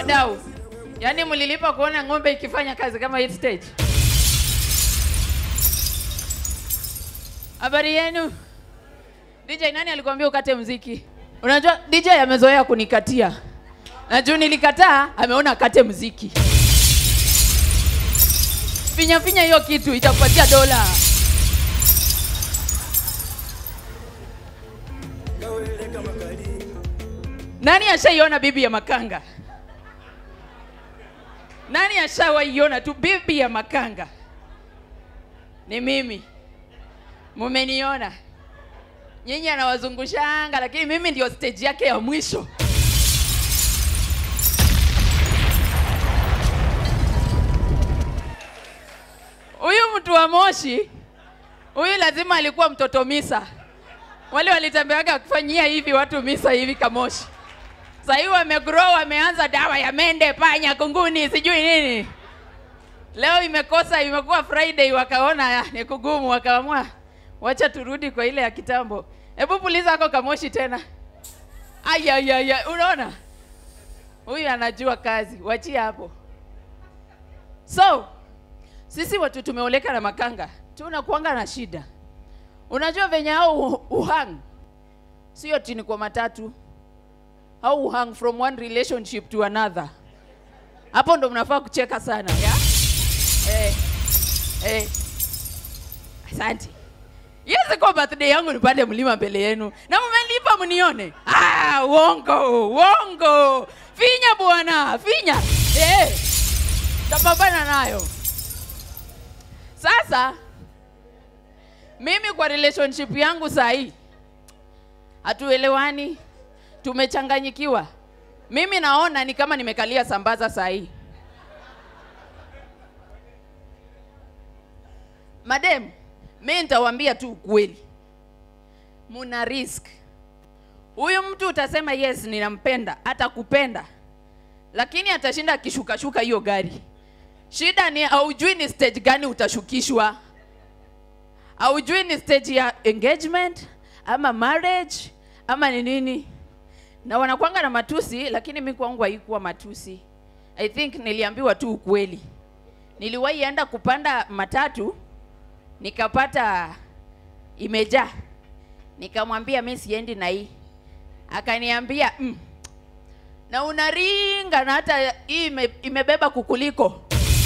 wadau, yaani mlilipa kuona ng'ombe ikifanya kazi kama hii stage. Habari yenu? DJ, nani alikwambia ukate mziki? Unajua DJ amezoea kunikatia, na juu nilikataa, ameona akate mziki. Finya finya hiyo kitu itakupatia dola. Nani ashaiona bibi ya makanga? Nani ashawaiona tu bibi ya makanga? Ni mimi. Mumeniona nyinyi, anawazungushanga, lakini mimi ndio stage yake ya mwisho. Huyu mtu wa Moshi, huyu lazima alikuwa mtoto misa. Wale walitembeaga wakifanyia hivi watu misa hivi Kamoshi. Sasa hivi wamegrow, wameanza dawa ya mende, panya, kunguni, sijui nini. Leo imekosa, imekuwa Friday, wakaona ah, ni kugumu, wakaamua wacha turudi kwa ile ya kitambo. Hebu puliza ako Kamoshi tena. Aya, aya, aya, unaona huyu anajua kazi, wachia hapo. So sisi watu tumeoleka na makanga, tunakuanga na shida. Unajua venye au uhang sio tini kwa matatu au uhang from one relationship to another. Hapo ndo mnafaa kucheka sana ya? Eh, eh. Asante. Yes, kwa birthday yangu nipande mlima mbele yenu na mmelipa mnione. Ah, uongo, uongo. Finya bwana, finya. Eh. Tapambana nayo. Sasa mimi kwa relationship yangu saa hii hatuelewani, tumechanganyikiwa. Mimi naona ni kama nimekalia sambaza saa hii. Madem, mi nitawaambia tu ukweli, muna risk. Huyu mtu utasema yes, ninampenda, atakupenda, lakini atashinda akishukashuka hiyo gari. Shida ni haujui ni stage gani utashukishwa, haujui ni stage ya engagement ama marriage ama ni nini, na wanakwanga na matusi, lakini mi kwangu haikuwa matusi. I think niliambiwa tu ukweli. Niliwahi enda kupanda matatu nikapata imejaa, nikamwambia mi siendi na hii, akaniambia mm, na unaringa na hata hii ime, imebeba kukuliko.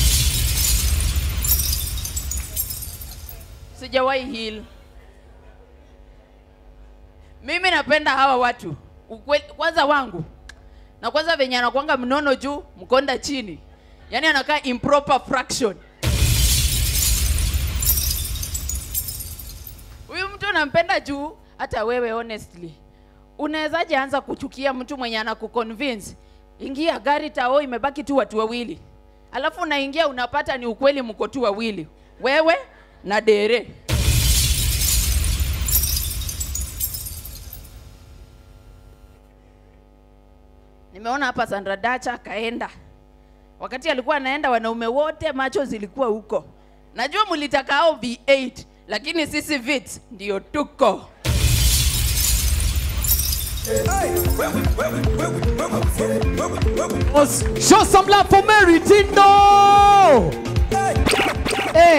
Sijawahi heal. Mimi napenda hawa watu ukweli, kwanza wangu na kwanza venye anakwanga mnono juu mkonda chini, yaani anakaa improper fraction. Huyu mtu nampenda juu, hata wewe honestly unawezaje anza kuchukia mtu mwenye anakuconvince ingia gari tao, imebaki tu watu wawili, alafu unaingia unapata ni ukweli, mko tu wawili, wewe na dere. Nimeona hapa Sandra Dacha kaenda, wakati alikuwa anaenda, wanaume wote macho zilikuwa huko. Najua mlitaka hao V8 lakini sisi vits ndio tuko. Show some love for Mary Tindo. Eh.